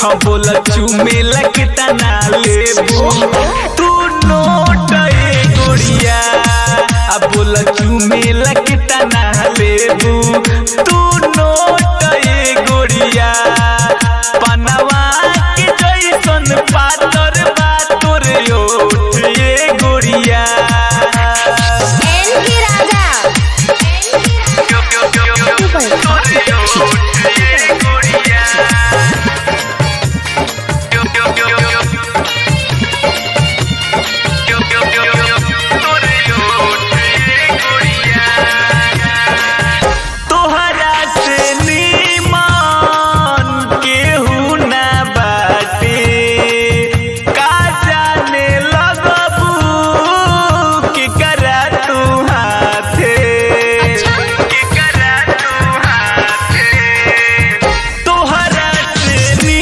हाँ बोला चूमे लगता ना लेबू तू नोट ए गोरिया अब बोला चूमे लगता ना लेबू तू नोट ए गोरिया पनवा के जैसन पातर बा तोर ओठ ए गोरिया एन के राजा तोहरा से नीमन केहू ना बाटे का जाने लगबू के करा तू हाथे के करा तू हाथे तोहरा से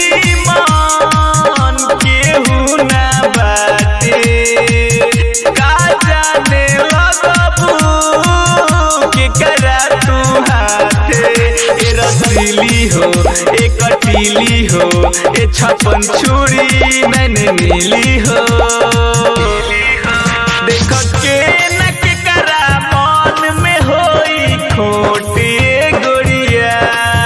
नीमन केहू ना बाटे का जाने लगबू के करा तू हाथे ए रसीली हो ए कटीली हो ए छपन छुरी मैंने नीली हो देख के न के करा मन में होई खोटी गोरिया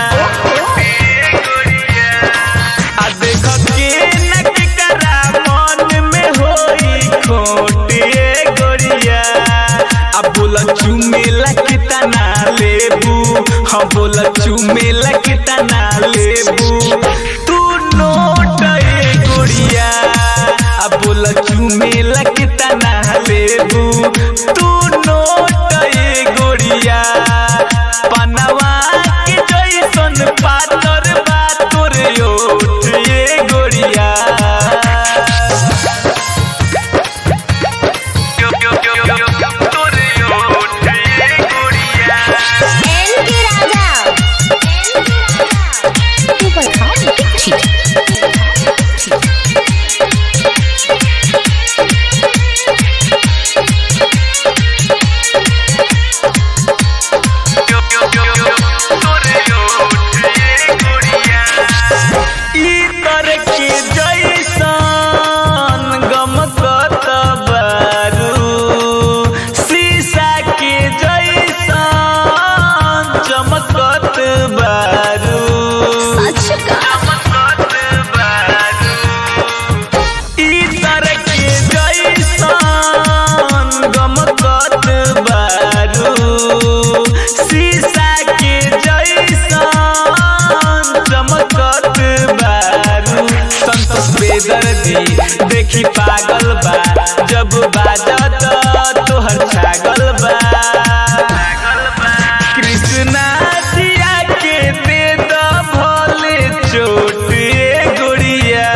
आ देख के न के करा मन में होई खोटी गोरिया आ बोला चुमे लगता ना लेबू हाँ बोला चुमे लगता ना लेबू तू नोट ए गोरिया आ बोला चुमे लगता ना लेबू तू नोट ए गोरिया पनवा के जैसन पातर बा तोर ओठ ए गोरिया एन के राजा तू बता ठीक इतर के जैसन गमकत बारू शीशा के जैसन चमकत बारू सच का चमकत बारू इतर के जैसन गमकत बारू शीशा के जैसन चमकत बारू संतोष बेदर्दी देखी पागल बा जब बाजत तोहर छागल बा कृष्णा जिया के दे द भोले चोट ए गोरिया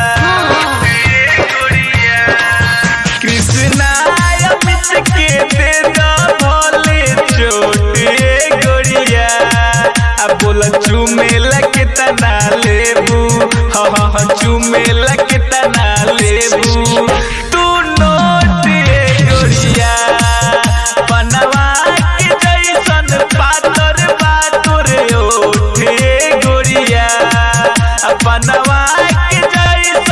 कृष्णा अमित के दे द भोले चोट ए गोरिया आ बोला चूमे लगता ना लेबू हाँ हाँ हाँ चूमे लगता ना लेबू तू नोट ए गोरिया पनवा के जैसन पातर बा तोर ओठ ए गोरिया आ पनवा के जैसन